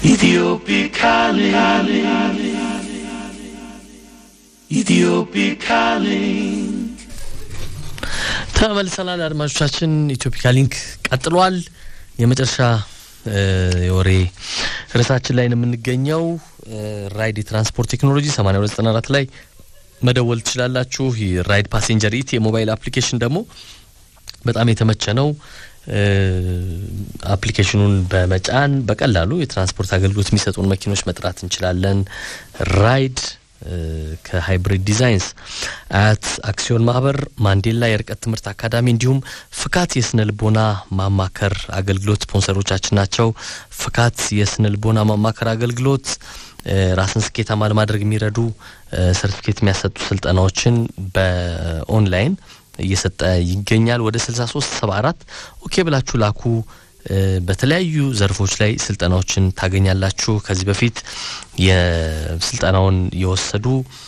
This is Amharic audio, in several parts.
Ethiopic calling. Ethiopic calling. ተመልሰናል አድማጮቻችን። ኢትዮፒካ ሊንክ ቀጥሏል። የመጨረሻ የወሬ ርዕሳችን ላይ ነው የምንገኘው። ራይድ የትራንስፖርት ቴክኖሎጂ 8294 ላይ መደወል ትችላላችሁ። ራይድ ፓሴንጀር ኢት የሞባይል አፕሊኬሽን ደግሞ በጣም የተመቸ ነው። አፕሊኬሽኑን በመጫን በቀላሉ የትራንስፖርት አገልግሎት የሚሰጡን መኪኖች መጥራት እንችላለን። ራይድ ከሃይብሪድ ዲዛይንስ፣ አያት አክሲዮን ማህበር፣ ማንዴላ የርቀት ትምህርት አካዳሚ እንዲሁም ፍካት የስነ ልቦና ማማከር አገልግሎት ስፖንሰሮቻችን ናቸው። ፍካት የስነ ልቦና ማማከር አገልግሎት ራስን ስኬታማ ለማድረግ የሚረዱ ሰርቲፊኬት የሚያሰጡ ስልጠናዎችን በኦንላይን እየሰጠ ይገኛል። ወደ 63 74 ኦኬ ብላችሁ ላኩ። በተለያዩ ዘርፎች ላይ ስልጠናዎችን ታገኛላችሁ። ከዚህ በፊት የስልጠናውን የወሰዱ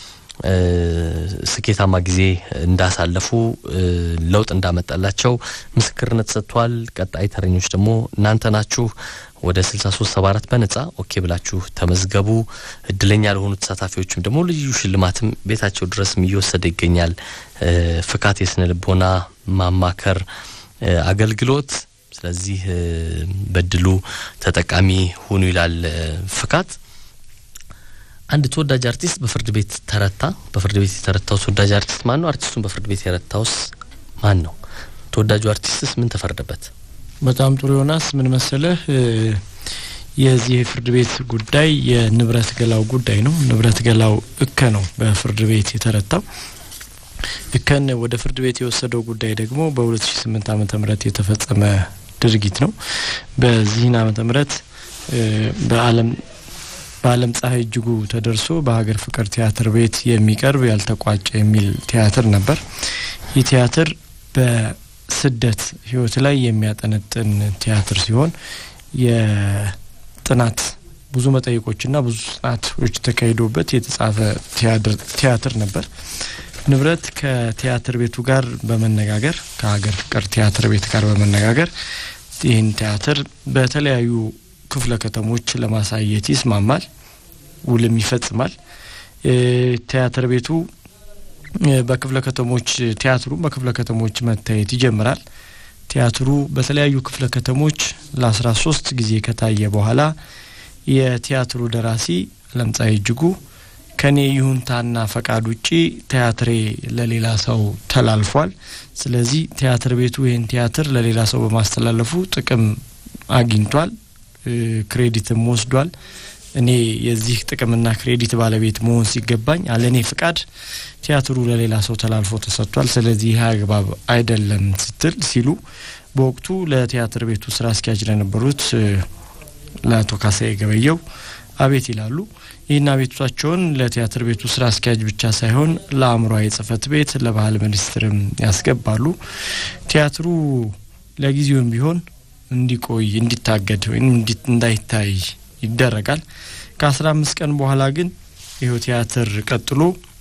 ስኬታማ ጊዜ እንዳሳለፉ ለውጥ እንዳመጣላቸው ምስክርነት ሰጥቷል። ቀጣይ ተረኞች ደግሞ እናንተ ናችሁ። ወደ 6374 በነጻ ኦኬ ብላችሁ ተመዝገቡ። እድለኛ ለሆኑ ተሳታፊዎችም ደግሞ ልዩ ሽልማትም ቤታቸው ድረስም እየወሰደ ይገኛል። ፍካት የስነ ልቦና ማማከር አገልግሎት። ስለዚህ በድሉ ተጠቃሚ ሁኑ ይላል ፍካት። አንድ ተወዳጅ አርቲስት በፍርድ ቤት ተረታ። በፍርድ ቤት የተረታው ተወዳጅ አርቲስት ማን ነው? አርቲስቱን በፍርድ ቤት የረታውስ ማን ነው? ተወዳጁ አርቲስትስ ምን ተፈረደበት? በጣም ጥሩ ዮናስ፣ ምን መሰለህ የዚህ የፍርድ ቤት ጉዳይ የንብረት ገላው ጉዳይ ነው። ንብረት ገላው እከ ነው በፍርድ ቤት የተረታው። እከን ወደ ፍርድ ቤት የወሰደው ጉዳይ ደግሞ በ2008 ዓመተ ምህረት የተፈጸመ ድርጊት ነው። በዚህን ዓመተ ምህረት በዓለም በዓለም ፀሐይ እጅጉ ተደርሶ በሀገር ፍቅር ቲያትር ቤት የሚቀርብ ያልተቋጨ የሚል ቲያትር ነበር። ይህ ቲያትር በስደት ህይወት ላይ የሚያጠነጥን ቲያትር ሲሆን የጥናት ብዙ መጠይቆችና ብዙ ጥናቶች ተካሂዶበት የተጻፈ ቲያትር ነበር። ንብረት ከቲያትር ቤቱ ጋር በመነጋገር ከሀገር ፍቅር ቲያትር ቤት ጋር በመነጋገር ይህን ቲያትር በተለያዩ ክፍለ ከተሞች ለማሳየት ይስማማል፣ ውልም ይፈጽማል። ቲያትር ቤቱ በክፍለ ከተሞች ቲያትሩ በክፍለ ከተሞች መታየት ይጀምራል። ቲያትሩ በተለያዩ ክፍለ ከተሞች ለአስራ ሶስት ጊዜ ከታየ በኋላ የቲያትሩ ደራሲ አለምፀሐይ እጅጉ ከኔ ይሁንታና ፈቃድ ውጪ ቲያትሬ ለሌላ ሰው ተላልፏል። ስለዚህ ቲያትር ቤቱ ይህን ቲያትር ለሌላ ሰው በማስተላለፉ ጥቅም አግኝቷል፣ ክሬዲትም ወስዷል። እኔ የዚህ ጥቅምና ክሬዲት ባለቤት መሆን ሲገባኝ አለ እኔ ፍቃድ ቲያትሩ ለሌላ ሰው ተላልፎ ተሰጥቷል። ስለዚህ ይህ አግባብ አይደለም ስትል ሲሉ በወቅቱ ለቲያትር ቤቱ ስራ አስኪያጅ ለነበሩት ለአቶ ካሳዬ ገበየው አቤት ይላሉ። ይህን አቤቱታቸውን ለቲያትር ቤቱ ስራ አስኪያጅ ብቻ ሳይሆን ለአእምሯዊ ጽህፈት ቤት ለባህል ሚኒስትርም ያስገባሉ። ቲያትሩ ለጊዜውም ቢሆን እንዲቆይ እንዲታገድ ወይም እንዳይታይ ይደረጋል። ከአስራ አምስት ቀን በኋላ ግን ይኸው ቲያትር ቀጥሎ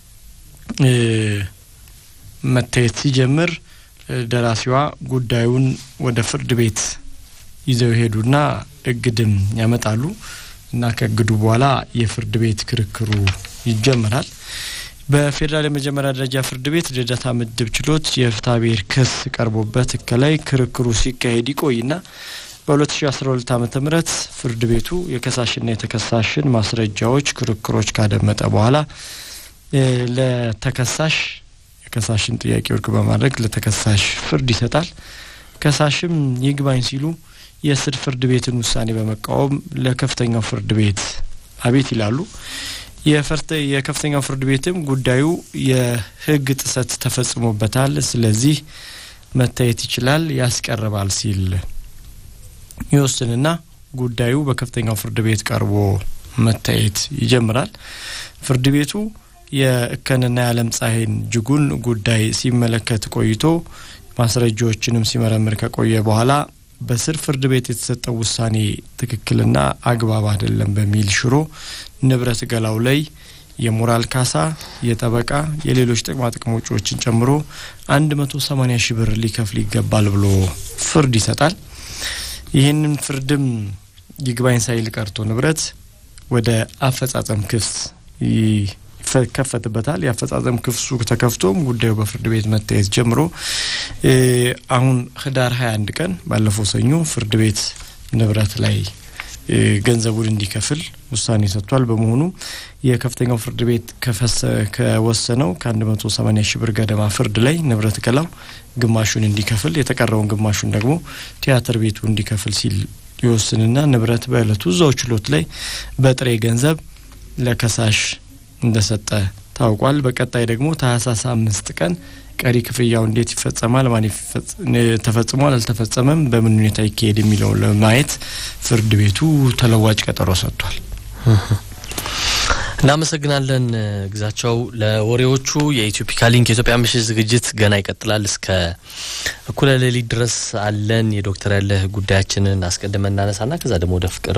መታየት ሲጀምር ደራሲዋ ጉዳዩን ወደ ፍርድ ቤት ይዘው ይሄዱና እግድም ያመጣሉ እና ከእግዱ በኋላ የፍርድ ቤት ክርክሩ ይጀመራል። በፌዴራል የመጀመሪያ ደረጃ ፍርድ ቤት ልደታ ምድብ ችሎት የፍትሐ ብሔር ክስ ቀርቦበት ከላይ ክርክሩ ሲካሄድ ይቆይና በ2012 ዓመተ ምህረት ፍርድ ቤቱ የከሳሽና የተከሳሽን ማስረጃዎች ክርክሮች ካደመጠ በኋላ ለተከሳሽ የከሳሽን ጥያቄ ውድቅ በማድረግ ለተከሳሽ ፍርድ ይሰጣል። ከሳሽም ይግባኝ ሲሉ የስር ፍርድ ቤትን ውሳኔ በመቃወም ለከፍተኛው ፍርድ ቤት አቤት ይላሉ። የከፍተኛው ፍርድ ቤትም ጉዳዩ የሕግ ጥሰት ተፈጽሞበታል፣ ስለዚህ መታየት ይችላል፣ ያስቀርባል ሲል ይወስንና ጉዳዩ በከፍተኛው ፍርድ ቤት ቀርቦ መታየት ይጀምራል። ፍርድ ቤቱ የእከንና የዓለም ፀሐይን እጅጉን ጉዳይ ሲመለከት ቆይቶ ማስረጃዎችንም ሲመረምር ከቆየ በኋላ በስር ፍርድ ቤት የተሰጠው ውሳኔ ትክክልና አግባብ አይደለም በሚል ሽሮ ንብረት ገላው ላይ የሞራል ካሳ፣ የጠበቃ፣ የሌሎች ጥቅማ ጥቅም ወጪዎችን ጨምሮ አንድ መቶ ሰማኒያ ሺህ ብር ሊከፍል ይገባል ብሎ ፍርድ ይሰጣል። ይህንን ፍርድም ይግባኝ ሳይል ቀርቶ ንብረት ወደ አፈጻጸም ክስ ይከፈትበታል። የአፈጻጸም ክሱ ተከፍቶም ጉዳዩ በፍርድ ቤት መታየት ጀምሮ አሁን ህዳር 21 ቀን ባለፈው ሰኞ ፍርድ ቤት ንብረት ላይ ገንዘቡን እንዲከፍል ውሳኔ ሰጥቷል። በመሆኑ የከፍተኛው ፍርድ ቤት ከወሰነው ከ180 ሺህ ብር ገደማ ፍርድ ላይ ንብረት ገላው ግማሹን እንዲከፍል የተቀረውን ግማሹን ደግሞ ቲያትር ቤቱ እንዲከፍል ሲል ይወስንና ንብረት በእለቱ እዛው ችሎት ላይ በጥሬ ገንዘብ ለከሳሽ እንደሰጠ ታውቋል። በቀጣይ ደግሞ ታህሳስ አምስት ቀን ቀሪ ክፍያው እንዴት ይፈጸማል፣ ማን ተፈጽሟል፣ አልተፈጸመም፣ በምን ሁኔታ ይካሄድ የሚለውን ለማየት ፍርድ ቤቱ ተለዋጭ ቀጠሮ ሰጥቷል። እናመሰግናለን ግዛቸው ለወሬዎቹ። የኢትዮፒካ ሊንክ የኢትዮጵያ ምሽት ዝግጅት ገና ይቀጥላል። እስከ እኩለ ሌሊት ድረስ አለን። የዶክተር ያለህ ጉዳያችንን አስቀድመን እናነሳና ከዛ ደግሞ ወደ ፍቅር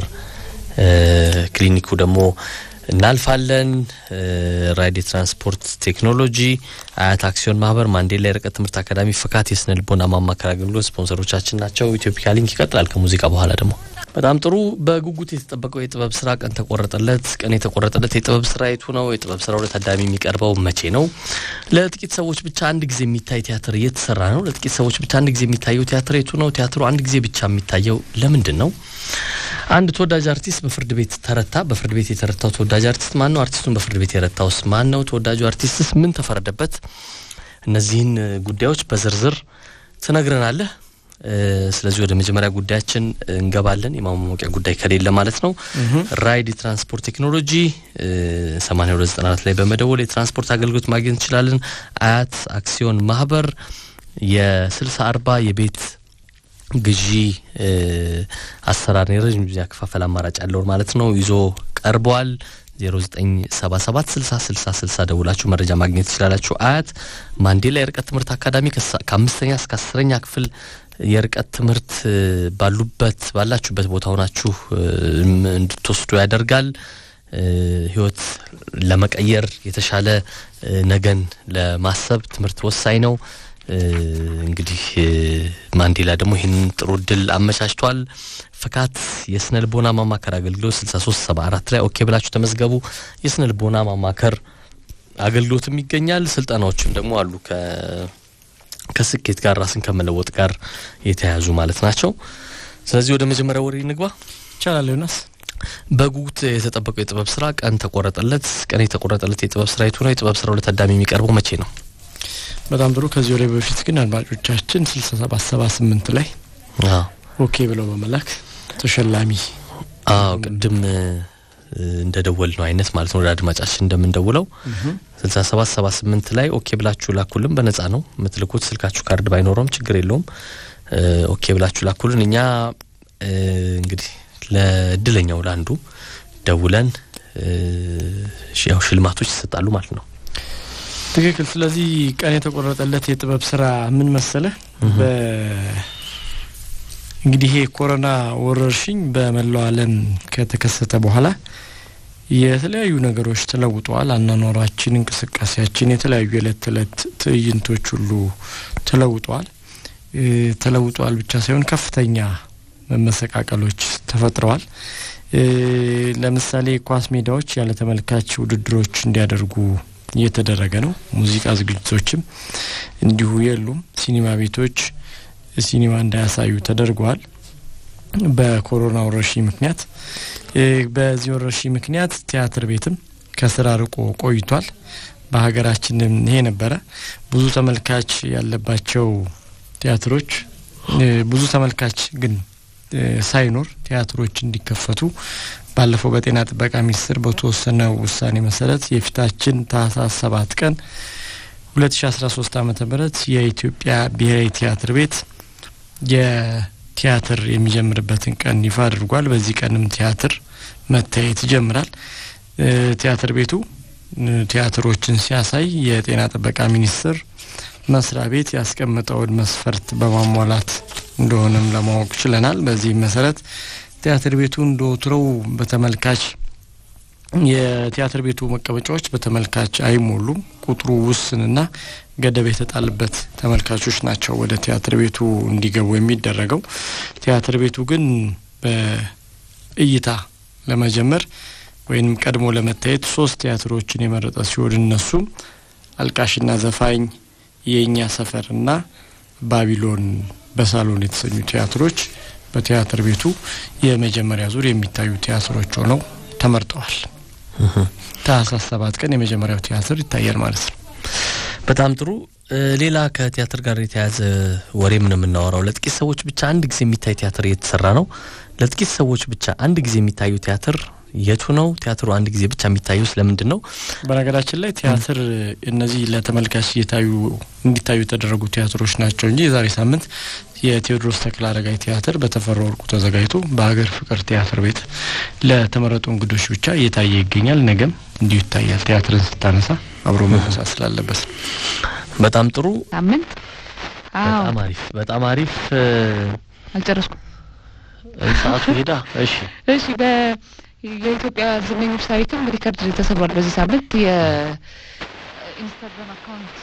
ክሊኒኩ ደግሞ እናልፋለን። ራይድ የትራንስፖርት ቴክኖሎጂ፣ አያት አክሲዮን ማህበር፣ ማንዴላ የርቀት ትምህርት አካዳሚ፣ ፍካት የስነ ልቦና ማማከር አገልግሎት ስፖንሰሮቻችን ናቸው። ኢትዮፒካ ሊንክ ይቀጥላል ከሙዚቃ በኋላ ደግሞ በጣም ጥሩ። በጉጉት የተጠበቀው የጥበብ ስራ ቀን ተቆረጠለት። ቀን የተቆረጠለት የጥበብ ስራ የቱ ነው? የጥበብ ስራው ለታዳሚ የሚቀርበው መቼ ነው? ለጥቂት ሰዎች ብቻ አንድ ጊዜ የሚታይ ቲያትር እየተሰራ ነው። ለጥቂት ሰዎች ብቻ አንድ ጊዜ የሚታየው ቲያትር የቱ ነው? ቲያትሩ አንድ ጊዜ ብቻ የሚታየው ለምንድን ነው? አንድ ተወዳጅ አርቲስት በፍርድ ቤት ተረታ። በፍርድ ቤት የተረታው ተወዳጅ አርቲስት ማን ነው? አርቲስቱን በፍርድ ቤት የረታውስ ማን ነው? ተወዳጁ አርቲስትስ ምን ተፈረደበት? እነዚህን ጉዳዮች በዝርዝር ትነግረናለህ። ስለዚህ ወደ መጀመሪያ ጉዳያችን እንገባለን። የማሟቂያ ጉዳይ ከሌለ ማለት ነው። ራይድ የትራንስፖርት ቴክኖሎጂ ሰማኒያ ሁለት ዘጠና አራት ላይ በመደወል የትራንስፖርት አገልግሎት ማግኘት እንችላለን። አያት አክሲዮን ማህበር የስልሳ አርባ የቤት ግዢ አሰራር የረዥም ጊዜ አከፋፈል አማራጭ ያለውን ማለት ነው ይዞ ቀርበዋል። ዜሮ ዘጠኝ ሰባ ሰባት ስልሳ ስልሳ ስልሳ ደውላችሁ መረጃ ማግኘት ትችላላችሁ። አያት ማንዴላ የርቀት ትምህርት አካዳሚ ከአምስተኛ እስከ አስረኛ ክፍል የርቀት ትምህርት ባሉበት ባላችሁበት ቦታ ሆናችሁ እንድትወስዱ ያደርጋል። ህይወት ለመቀየር የተሻለ ነገን ለማሰብ ትምህርት ወሳኝ ነው። እንግዲህ ማንዴላ ደግሞ ይህንን ጥሩ እድል አመቻችቷል። ፍካት የስነ ልቦና ማማከር አገልግሎት ስልሳ ሶስት ሰባ አራት ላይ ኦኬ ብላችሁ ተመዝገቡ። የስነ ልቦና ማማከር አገልግሎትም ይገኛል። ስልጠናዎችም ደግሞ አሉ ከስኬት ጋር ራስን ከመለወጥ ጋር የተያያዙ ማለት ናቸው። ስለዚህ ወደ መጀመሪያ ወሬ እንግባ ይቻላል ዮናስ። በጉጉት የተጠበቀው የጥበብ ስራ ቀን ተቆረጠለት። ቀን የተቆረጠለት የጥበብ ስራ የቱ ነው? የጥበብ ስራው ለታዳሚ የሚቀርበው መቼ ነው? በጣም ጥሩ። ከዚህ ወሬ በፊት ግን አድማጮቻችን ስልሳ ሰባት ሰባ ስምንት ላይ ኦኬ ብለው በመላክ ተሸላሚ አዎ ቅድም እንደ ደወል ነው አይነት ማለት ነው። ወደ አድማጫችን እንደምንደውለው ስልሳ ሰባት ሰባ ስምንት ላይ ኦኬ ብላችሁ ላኩልን። በነጻ ነው የምትልኩት። ስልካችሁ ካርድ ባይኖረውም ችግር የለውም። ኦኬ ብላችሁ ላኩልን። እኛ እንግዲህ ለእድለኛው ለአንዱ ደውለን ያው ሽልማቶች ይሰጣሉ ማለት ነው። ትክክል። ስለዚህ ቀን የተቆረጠለት የጥበብ ስራ ምን መሰለ እንግዲህ ይሄ ኮሮና ወረርሽኝ በመላው ዓለም ከተከሰተ በኋላ የተለያዩ ነገሮች ተለውጠዋል። አኗኗራችን፣ እንቅስቃሴያችን፣ የተለያዩ የዕለት ተዕለት ትዕይንቶች ሁሉ ተለውጠዋል። ተለውጠዋል ብቻ ሳይሆን ከፍተኛ መመሰቃቀሎች ተፈጥረዋል። ለምሳሌ ኳስ ሜዳዎች ያለ ተመልካች ውድድሮች እንዲያደርጉ እየተደረገ ነው። ሙዚቃ ዝግጅቶችም እንዲሁ የሉም። ሲኒማ ቤቶች ሲኒማ እንዳያሳዩ ተደርገዋል። በኮሮና ወረርሽኝ ምክንያት በዚህ ወረርሽኝ ምክንያት ቲያትር ቤትም ከስራ ርቆ ቆይቷል። በሀገራችንም ይሄ ነበረ። ብዙ ተመልካች ያለባቸው ቲያትሮች ብዙ ተመልካች ግን ሳይኖር ቲያትሮች እንዲከፈቱ ባለፈው በጤና ጥበቃ ሚኒስቴር በተወሰነው ውሳኔ መሰረት የፊታችን ታህሳስ ሰባት ቀን ሁለት ሺ አስራ ሶስት አመተ ምህረት የኢትዮጵያ ብሔራዊ ቲያትር ቤት የቲያትር የሚጀምርበትን ቀን ይፋ አድርጓል። በዚህ ቀንም ቲያትር መታየት ይጀምራል። ቲያትር ቤቱ ቲያትሮችን ሲያሳይ የጤና ጥበቃ ሚኒስቴር መስሪያ ቤት ያስቀመጠውን መስፈርት በማሟላት እንደሆነም ለማወቅ ችለናል። በዚህም መሰረት ቲያትር ቤቱ እንደ ወትሮው በተመልካች የቲያትር ቤቱ መቀመጫዎች በተመልካች አይሞሉም። ቁጥሩ ውስንና ገደብ የተጣለበት ተመልካቾች ናቸው ወደ ቲያትር ቤቱ እንዲገቡ የሚደረገው። ቲያትር ቤቱ ግን እይታ ለመጀመር ወይም ቀድሞ ለመታየት ሶስት ቲያትሮችን የመረጠ ሲሆን እነሱም አልቃሽና ዘፋኝ፣ የእኛ ሰፈርና ባቢሎን በሳሎን የተሰኙ ቲያትሮች በቲያትር ቤቱ የመጀመሪያ ዙር የሚታዩ ቲያትሮች ሆነው ተመርጠዋል። ታህሳስ ሰባት ቀን የመጀመሪያው ቲያትር ይታያል ማለት ነው። በጣም ጥሩ። ሌላ ከቲያትር ጋር የተያያዘ ወሬም ነው የምናወራው። ለጥቂት ሰዎች ብቻ አንድ ጊዜ የሚታይ ቲያትር እየተሰራ ነው። ለጥቂት ሰዎች ብቻ አንድ ጊዜ የሚታዩ ቲያትር የቱ ነው? ቲያትሩ አንድ ጊዜ ብቻ የሚታዩ ስለምንድን ነው? በነገራችን ላይ ቲያትር እነዚህ ለተመልካች እየታዩ እንዲታዩ የተደረጉ ቲያትሮች ናቸው እንጂ የዛሬ ሳምንት የቴዎድሮስ ተክለ አረጋይ ቲያትር በተፈራ ወርቁ ተዘጋጅቶ በሀገር ፍቅር ቲያትር ቤት ለተመረጡ እንግዶች ብቻ እየታየ ይገኛል። ነገም እንዲሁ ይታያል። ቲያትርን ስታነሳ አብሮ መነሳት ስላለበት በጣም ጥሩ። ሳምንት በጣም አሪፍ፣ በጣም አሪፍ። አልጨረስኩም። ሰዓቱ ሄዳ። እሺ፣ እሺ። የኢትዮጵያ ዝነኞች ታሪክም ሪከርድ ተሰብሯል። በዚህ ሳምንት የኢንስታግራም አካውንት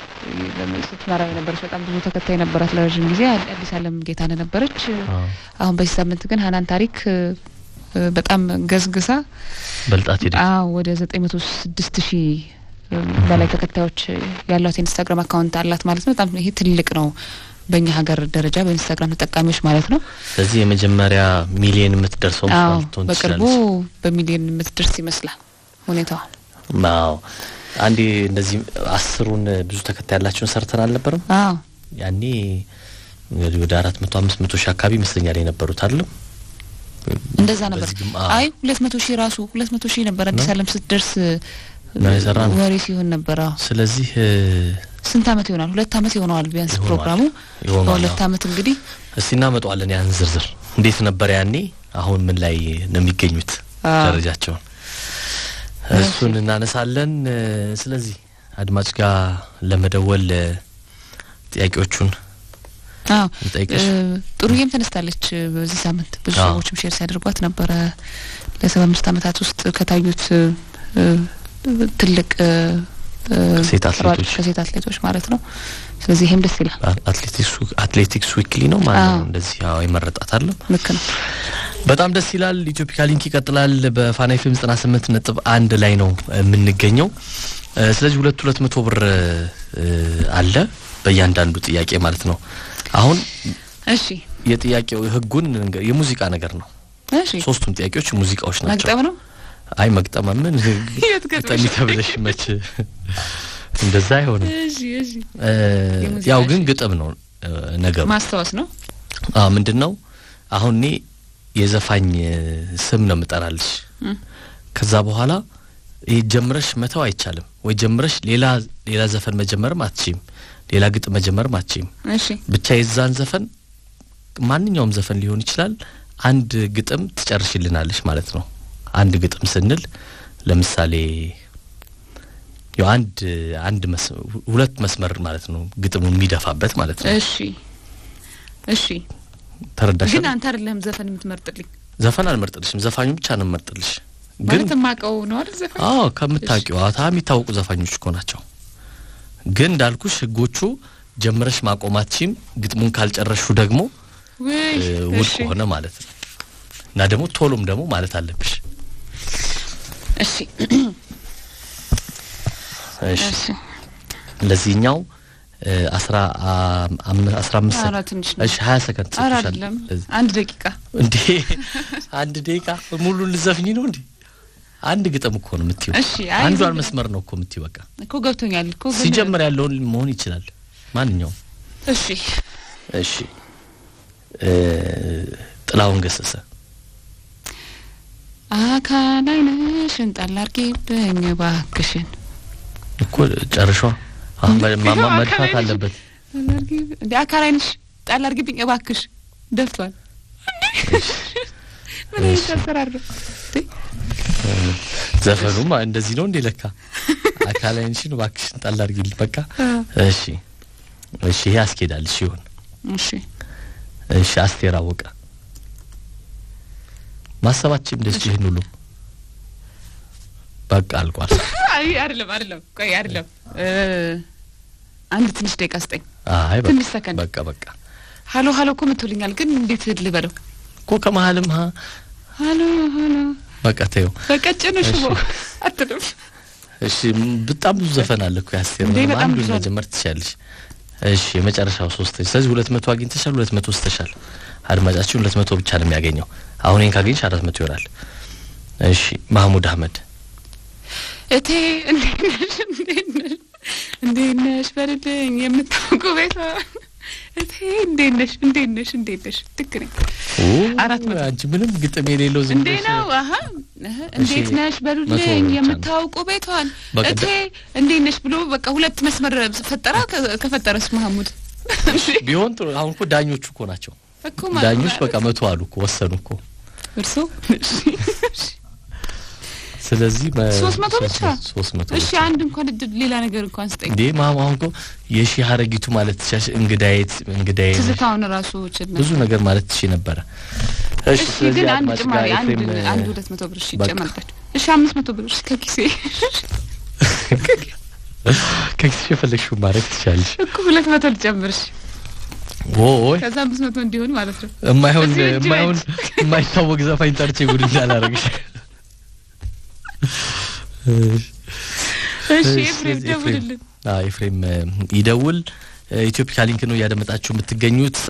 ስትመራ የነበረች በጣም ብዙ ተከታይ ነበራት ለረዥም ጊዜ አዲስ አለም ጌታነህ ነበረች። አሁን በዚህ ሳምንት ግን ሀናን ታሪክ በጣም ገዝግሳ በልጣት ሄደች። አዎ ወደ ዘጠኝ መቶ ስድስት ሺህ በላይ ተከታዮች ያሏት የኢንስታግራም አካውንት አላት ማለት ነው። በጣም ይሄ ትልቅ ነው በእኛ ሀገር ደረጃ በኢንስታግራም ተጠቃሚዎች ማለት ነው። ስለዚህ የመጀመሪያ ሚሊየን የምትደርሰው አዎ ልትሆን በቅርቡ ትችላለች። በሚሊዮን የምትደርስ ይመስላል ሁኔታዋን። አዎ አንዴ እንደዚህ አስሩን ብዙ ተከታይ ያላቸውን ሰርተን አልነበርም? አዎ ያኔ እንግዲህ ወደ አራት መቶ አምስት መቶ ሺህ አካባቢ ይመስለኛል የነበሩት አይደለም? እንደዛ ነበር። በዚህ ግም- አዎ። አይ ሁለት መቶ ሺህ ራሱ ሁለት መቶ ሺህ ነበር አዲስ ነው? አለም ስትደርስ ነው የሰራ ነው። ወሬ ሲሆን ነበር። አዎ ስለዚህ እ፣ ስንት አመት ይሆናል? ሁለት አመት ይሆነዋል ቢያንስ ይሆናል። ፕሮግራሙ። ይሆናል፣ በሁለት አዎ። አመት እንግዲህ እስቲ እናመጣዋለን ያን ዝርዝር እንዴት ነበር ያኔ፣ አሁን ምን ላይ ነው የሚገኙት አዎ። ደረጃቸውን እሱን እናነሳለን። እ፣ ስለዚህ አድማጭ ጋር ለመደወል እ፣ ጥያቄዎቹን አዎ እንጠይቅሽ። እ፣ ጥሩዬም ተነስታለች እ፣ በዚህ ሳምንት ብዙ አዎ። ሰዎችም ሼር ሲያደርጓት ነበረ። ለሰባ አምስት አመታት ውስጥ ከታዩት እ፣ እ፣ ትልቅ እ፣ እ፣ ከሴት አትሌቶች። ሯጮች ከሴት አትሌቶች ማለት ነው። ስለዚህ ይሄም ደስ ይላል። አ- አትሌቲክስ አትሌቲክስ ዊክሊ ነው ማለት ነው አዎ። እንደዚህ ያው የመረጣት አለም ልክ ነው። በጣም ደስ ይላል። ኢትዮፒካ ሊንክ ይቀጥላል። በፋና ኤፍኤም ዘጠና ስምንት ነጥብ አንድ ላይ ነው የምንገኘው። እ፣ ስለዚህ ሁለት ሁለት መቶ ብር እ፣ አለ በእያንዳንዱ ጥያቄ ማለት ነው። አሁን እሺ የጥያቄው ህጉን እንገ- የሙዚቃ ነገር ነው። እሺ ሶስቱም ጥያቄዎች ሙዚቃዎች ናቸው። መግጠም ነው። አይ መግጠም ምን የት ገጥመሽ? ግጠሚ ተብለሽ መች እንደዛ አይሆንም። እሺ እሺ እ፣ የሙዚቃ ያው ግን እሺ። ግጥም ነው እ፣ ነገሩ ማስታወስ ነው። አዎ ምንድን ነው አሁን እኔ የዘፋኝ እ፣ ስም ነው የምጠራልሽ። እም። ከዛ በኋላ ይህ ጀምረሽ መተው አይቻልም ወይ ጀምረሽ ሌላ ሌላ ዘፈን መጀመርም አትችም፣ ሌላ ግጥም መጀመርም አትችም። እሺ ብቻ የዛን ዘፈን ማንኛውም ዘፈን ሊሆን ይችላል አንድ ግጥም ትጨርሽልናለሽ ማለት ነው። አንድ ግጥም ስንል ለምሳሌ ያው አንድ አንድ መስ- ሁለት መስመር ማለት ነው ግጥሙ የሚደፋበት ማለት ነው። እሺ እሺ ተረዳሽ? ግን አንተ አይደለም ዘፈን የምትመርጥልኝ ዘፈን አልመርጥልሽም፣ ዘፋኙ ብቻ ነው የምመርጥልሽ። ግን ማለት የማውቀው ነው አይደል ዘፈን አዎ ከምታውቂው አታ የሚታወቁ ዘፋኞች እኮ ናቸው። ግን እንዳልኩሽ ህጎቹ ጀምረሽ ማቆማችም ግጥሙን ካልጨረሹ ደግሞ ውይ እ, ውድቅ እሺ ሆነ ማለት ነው። እና ደግሞ ቶሎም ደግሞ ማለት አለብሽ። እሺ እሺ እሺ ለዚህኛው እ, አስራ አም- አም- አስራ አምስት ኧረ ሰከንድ ትንሽ ነው። እሺ ሀያ ሰከንድ ኧረ ሰጥቶሻል። አይደለም ለዚህ- አንድ ደቂቃ እንዴ አንድ ደቂቃ ሙሉ ልዘፍኝ ነው እንዴ? አንድ ግጥም እኮ ነው የምትይው። እሺ፣ አይ አንዷን ዝም- መስመር ነው እኮ የምትይው። በቃ እኮ ገብቶኛል እኮ ግን ሲጀምር ያለውን መሆን ይችላል ማንኛውም። እሺ እሺ እ፣ ጥላሁን ገሰሰ አካል አይነሽን ጣል አድርጊብኝ እባክሽን እኮ ጨርሿ አሁን መ- ማ- ማ- አካል መድፋት አይነሽ- አለበት። ጣል አድርጊብ- እንደ አካል አይነሽ ጣል አድርጊብኝ እባክሽ ደፍቷል ምን አይነት አሰራር ነው እንዴ? ዘፈኑም እንደዚህ ነው እንዴ? ለካ አካል አይንሽን እባክሽን ጣል አድርጊልኝ። በቃ እሺ፣ እሺ፣ ይሄ ያስኬዳል። እሺ ይሁን። እሺ እሺ፣ አስቴር አወቀ ማሰባችን ደስ ይህን ሁሉ በቃ አልቋል። አይ አይደለም አይደለም ቆይ አይደለም እ አንድ ትንሽ ደቂቃ ስጠኝ አይ ትንሽ በቃ ሰከንድ። በቃ በቃ ሀሎ ሀሎ እኮ መቶልኛል ግን እንዴት ልበለው እኮ ከመሀልም ሀ ሀሎ ሀሎ በቃ ተይው። በቀጭኑ ሽቦ እሺ። አትልም። እሺ ም- በጣም ብዙ ዘፈን አለ እኮ ያስቴር እንዴ፣ ምንም በጣም አንዱን ብዙ አለ። መጀመር ትችያለሽ። እሺ የመጨረሻው ሶስት ስለዚህ ሁለት መቶ አግኝተሻል፣ ሁለት መቶ ስተሻል። አድማጫችን ሁለት መቶ ብቻ ነው የሚያገኘው። አሁን ይህን ካገኘሽ አራት መቶ ይሆናል። እሺ ማህሙድ አህመድ እቴ እንዴት ነሽ? እንዴት ነሽ? እንዴት ነሽ? በልልኝ የምታውቁ ቤቷ እቴ እንዴት ነሽ? እንዴት ነሽ? እንዴት ነሽ? ልክ ነኝ። አራት መቶ አንቺ ምንም ግጥም የሌለው ዝም እንዴ ብለሽ ነው አሀ እህ፣ እንዴት እሺ፣ ነሽ መቶ በሉልኝ ብር ብቻ ነው። የምታውቁ ቤቷን በቃ እቴ እንዴት ነሽ ብሎ በቃ ሁለት መስመር ፈጠራ። ከ- ከፈጠረስ መሀሙድ ቢሆን ጥሩ። አሁን እኮ ዳኞቹ እኮ ናቸው እኮ ማለት ዳኞች ነው። በቃ መቶ አሉ እኮ ወሰኑ እኮ። እርሶ እሺ፣ ስለዚህ መ- ሶስት መቶ ብቻ ሶስት መቶ እሺ፣ ብቻ አንድ እንኳን እድል ሌላ ነገር እንኳን ስጠኝ። እንዴ ማማ አሁን እኮ የሺህ ሀረጊቱ ማለት ትሻሽ እንግዳዬት እንግዳዬ ነሽ። ትዝታውን ራሱ ችል ብዙ ነገር ማለት ትሽ ነበረ። እሺ እሺ ስለዚህ ግን አንድ አድማጭ ጭማሪ ጋር አንድ ኤፍሬም አንድ ሁለት መቶ ብር እሺ በቃ። ይጨመርላችሁ። እሺ አምስት መቶ ብር እሺ ከኪሴ ከኪስሽ የፈለግሽው ማድረግ ትችላለሽ። እኮ ሁለት መቶ ልጨምር እሺ ወይ ከዛ አምስት መቶ እንዲሆን ማለት ነው። የማይሆን በዚህ እጅ የማይሆን የማይታወቅ ዘፋኝ ጠርቼ ጉድ እንዳላረግሽ። እሺ እሺ፣ ኤፍሬም ስለዚህ ኤፍሬም- ደውልልን። አዎ ኤፍሬም እ፣ ይደውል። ኢትዮፒካ ሊንክ ነው እያደመጣችሁ የምትገኙት።